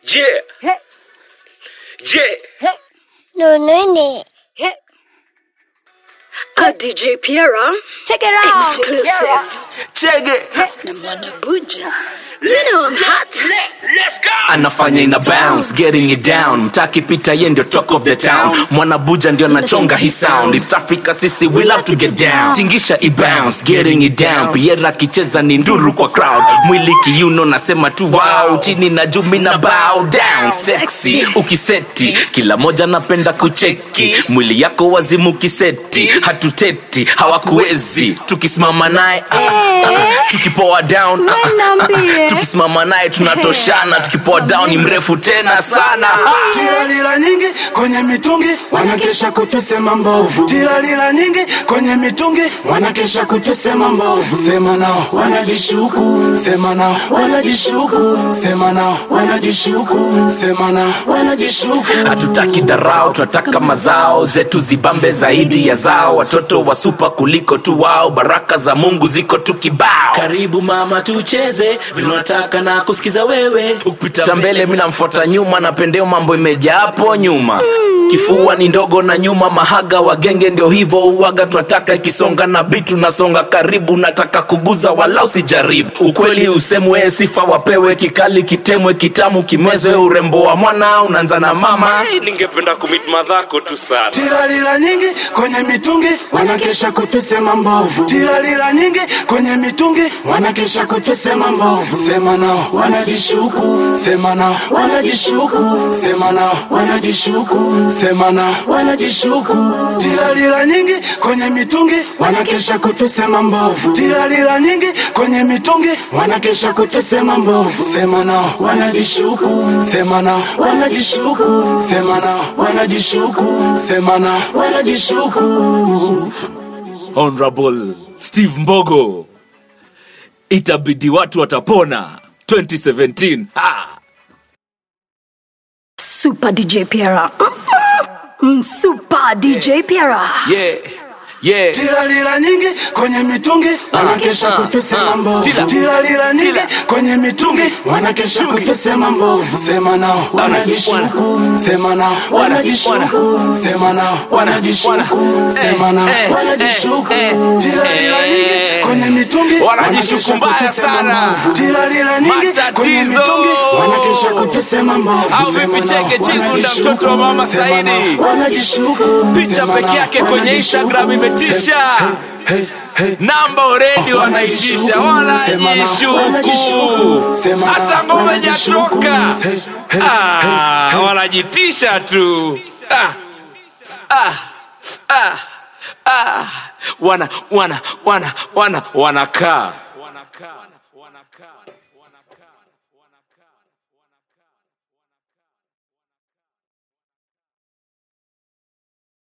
Je, Hey, je, hey, No nini? hey. A DJ Piera Check it out. exclusive. chege. Na Mwana Buja. You know I'm hot. Let's go. anafanya ina bounce getting it down mtaki pita ye ndio talk of the town mwana buja ndio anachonga hii sound east africa sisi we love to get down tingisha i bounce getting it down piera akicheza ni nduru kwa crowd mwili kiuno nasema tu wow chini na juu mina bow down sexy ukiseti kila moja napenda kucheki mwili yako wazimu kiseti hatuteti hawakuwezi tukisimama naye ah, ah, ah, tukipoa down ah, ah, ah, ah, tukisimama naye tunatoshana tukipoa down ni mrefu tena sana Tiralila nyingi kwenye mitungi wanakesha kutusema mbovu. Tiralila nyingi kwenye mitungi wanakesha kutusema mbovu. Sema nao wanajishuku, sema nao wanajishuku, sema nao wanajishuku, sema nao wanajishuku. hatutaki dharau tunataka mazao zetu zibambe zaidi ya zao watoto wa supa kuliko tu wao baraka za mungu ziko tu kibao karibu mama tucheze vinataka na kusikiza wewe ukipita mbele mi namfuata nyuma napendeo mambo imejaa hapo nyuma kifua ni ndogo na nyuma mahaga wagenge ndio hivyo uwaga twataka ikisonga na bitu nasonga karibu nataka kuguza wala usijaribu ukweli usemwe sifa wapewe kikali kitemwe kitamu kimwezwe urembo wa mwana unaanza na mama Hey, ningependa kumit madhako tu sana. Tiralila nyingi kwenye mitungi wanakesha kutusema mbovu. Tiralila nyingi kwenye mitungi wanakesha kutusema mbovu. Sema nao wanajishuku, sema nao wanajishuku, sema nao wanajishuku, sema nao wanajishuku. Tiralila nyingi kwenye mitungi wanakesha kutusema mbovu. Tiralila nyingi kwenye mitungi wanakesha kutusema mbovu. Sema nao wanajishuku, sema nao wanajishuku, sema nao wanajishuku, sema nao wanajishuku. honorable steve mbogo itabidi watu watapona 2017 ha! Super DJ Piera. Mm, Super DJ Piera. yeah. Yeah. Tiralila nyingi kwenye mitungi wanakesha ah, kutusema ah, mbovu. tila, Tiralila nyingi tila. kwenye mitungi wanakesha kutusema mbovu. Sema nao wanajishuku, sema nao wanajishuku, sema nao wanajishuku, sema nao eh, wanajishuku. eh, Tiralila eh, nyingi kwenye mitungi Wanajishuku wanakesha mbaya kutusema sana. mbovu. Tiralila nyingi kwenye Matatizo. mitungi wanakesha kutusema mbovu. Au Sema vipi nao cheke Chizunda, wanajishuku, mtoto wa Mama sema Saidi? nao wanajishuku, Picha sema peke nao yake kwenye wanajishuku, Instagram imetisha. sema- Hey, hey. namba oredi wanaitisha wanajishuku hata ngoma ijatoka Ah, wanajitisha tu Ah, ah, ah, ah. wana wana wana wana wanakaa